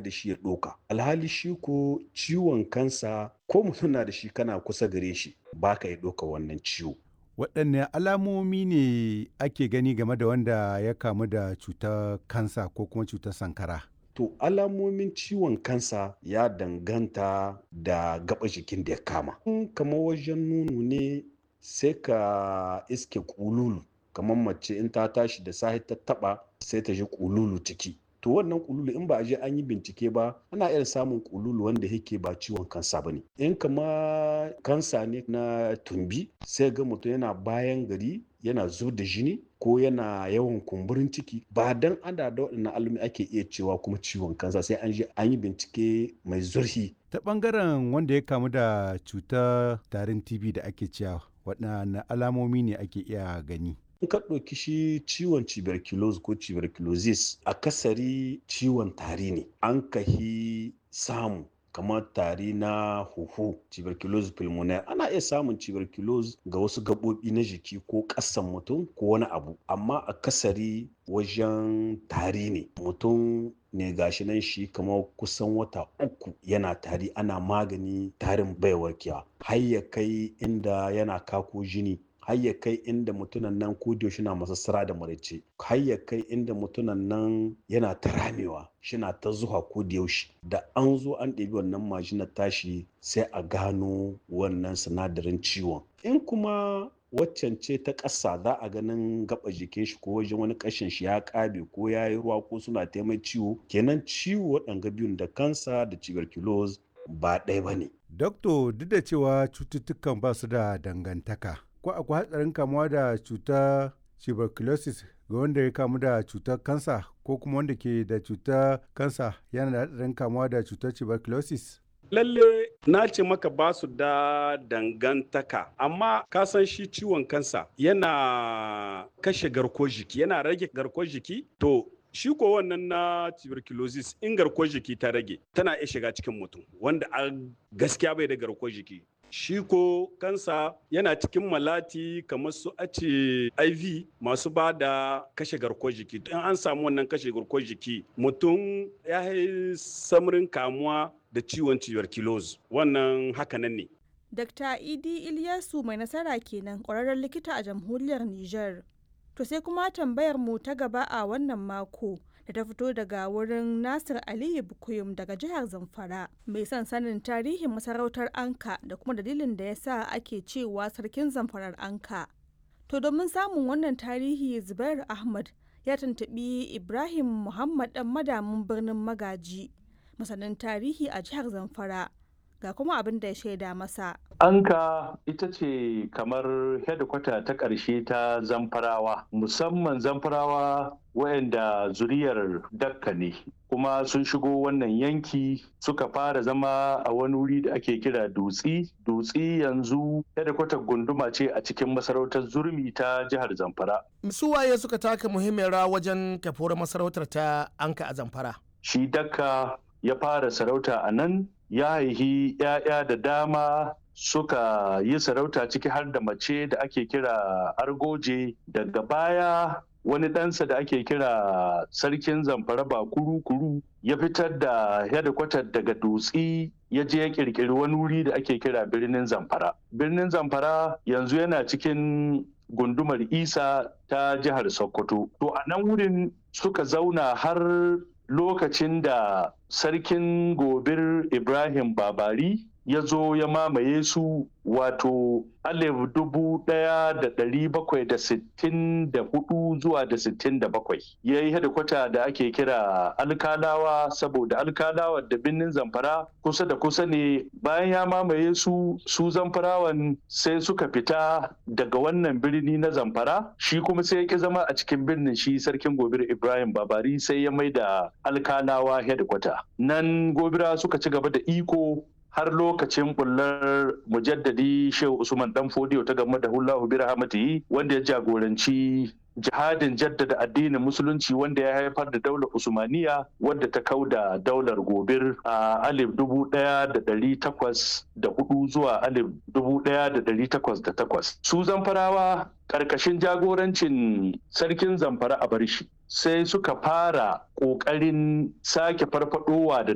da shi ya ɗoka alhali shi ko ciwon kansa ko mutum na da shi kana kusa gare shi ba ka ya ɗoka wannan ciwo waɗanne alamomi ne ake gani game da wanda ya kamu da cutar kansa ko kuma cutar sankara to alamomin ciwon kansa ya danganta da gaba jikin da ya kama kamar wajen nono ne sai ka iske kululu kamar mace in ta tashi da sahi ta taba sai ta ji kululu ciki to wannan kululu in ba a je an yi bincike ba ana iya samun kululu wanda yake ba ciwon kansa ba ne in kama kansa ne na tumbi sai ga mutum yana bayan gari yana zub da jini ko yana yawan kumburin ciki ba dan ana da waɗannan alumi ake iya cewa kuma ciwon kansa sai an je an yi bincike mai zurfi ta ɓangaren wanda ya kamu da cutar tarin tb da ake cewa waɗanne alamomi ne ake iya gani in ka ɗauki shi ciwon tuberculosis ko tuberculosis akasari ciwon tari ne an kahi samu kamar tari na huhu tuberculosis pulmonaire ana iya samun tuberculosis ga wasu gaɓoɓi na jiki ko ƙasan mutum ko wani abu amma akasari wajen tari ne mutum ne gashi nan shi kamar kusan wata uku yana tari ana magani tarin bai warkewa har ya kai inda yana kako jini har ya kai inda mutunan nan ko da na masassara da maraice har ya kai inda mutunan nan yana ta ramewa shina ta zuwa ko da yaushe da an zo an ɗebi wannan majinar tashi sai a gano wannan sinadarin ciwon in kuma waccan ce ta ƙasa za a ganin gaba jikin shi ko wajen wani ƙashin shi ya ƙabe ko ya yi ruwa ko suna taimai ciwo kenan ciwo waɗanga biyun da kansa da tuberculosis ba ɗaya ba ne. Dokto duk da cewa cututtukan ba su da dangantaka ko akwai hatsarin kamuwa da cutar tuberculosis ga wanda ya kamu da cutar kansa ko kuma wanda ke da cutar kansa yana da hatsarin kamuwa da cutar tuberculosis? lalle na ce maka ba su da dangantaka amma ka san shi ciwon kansa yana kashe garkuwar jiki yana rage garkuwar jiki to shi ko wannan na tuberculosis in garkuwar jiki ta rage tana iya shiga cikin mutum wanda a gaskiya bai da garkuwar jiki shi ko kansa yana cikin malati kamar su ace iv masu ba da kashe garkuwar jiki in an samu wannan kashe garkuwar jiki mutum ya yi samarin kamuwa da ciwon tuberculosis wannan hakanan ne Dr. Idi Ilyasu mai nasara kenan ƙwararren likita a jamhuriyar Nijar. To sai kuma tambayar mu ta gaba a wannan mako da ta fito daga wurin Nasir Aliyu Bukuyum daga jihar Zamfara mai son sanin tarihin masarautar Anka da kuma dalilin da ya sa ake cewa sarkin Zamfarar Anka. To domin samun wannan tarihi Zubair Ahmad ya tuntuɓi Ibrahim Muhammad ɗan madamin birnin Magaji masanin tarihi a jihar Zamfara. ga kuma abin da ya shaida masa. Anka ita ce kamar hedikwata ta ƙarshe ta zamfarawa, musamman zamfarawa wayanda zuriyar dakka ne. kuma sun shigo wannan yanki suka fara zama a wani wuri da ake kira dutsi dutsi yanzu hedikwatar gunduma ce a cikin masarautar zurmi ta jihar zamfara su waye suka taka muhimmiyar rawa wajen kafuwar masarautar ta anka a zamfara shi dakka ya fara sarauta a nan ya haihi 'ya'ya da dama suka yi sarauta ciki har da mace da ake kira argoje daga baya wani ɗansa da ake kira sarkin zamfara ba kuru-kuru ya fitar da hedikwatar daga dutsi ya je ya kirkiri wani wuri da ake kira birnin zamfara birnin zamfara yanzu yana cikin gundumar isa ta jihar sokoto to a nan wurin suka zauna har lokacin da sarkin gobir ibrahim babari ya zo ya mamaye su wato alif dubu ɗaya da ɗari bakwai da sittin da hudu zuwa da sittin da bakwai ya yi hedikwata da ake kira alkalawa saboda alkalawa da birnin zamfara kusa da kusa ne bayan ya mamaye su su zamfarawan sai suka fita daga wannan birni na zamfara shi kuma sai ya ki zama a cikin birnin shi sarkin gobir ibrahim babari sai ya mai da alkalawa hedikwata nan gobira suka ci gaba da iko har lokacin bullar mujaddadi shehu usman dan fodiyo ta game da hullahu bi rahmatihi wanda ya jagoranci jihadin jaddada addinin musulunci wanda ya haifar da daular usmaniya wadda ta kau da daular gobir a alif dubu daya da dari takwas da hudu zuwa alif dubu daya da dari takwas da takwas su zamfarawa karkashin jagorancin sarkin zamfara a barshi sai suka fara ƙoƙarin sake farfadowa da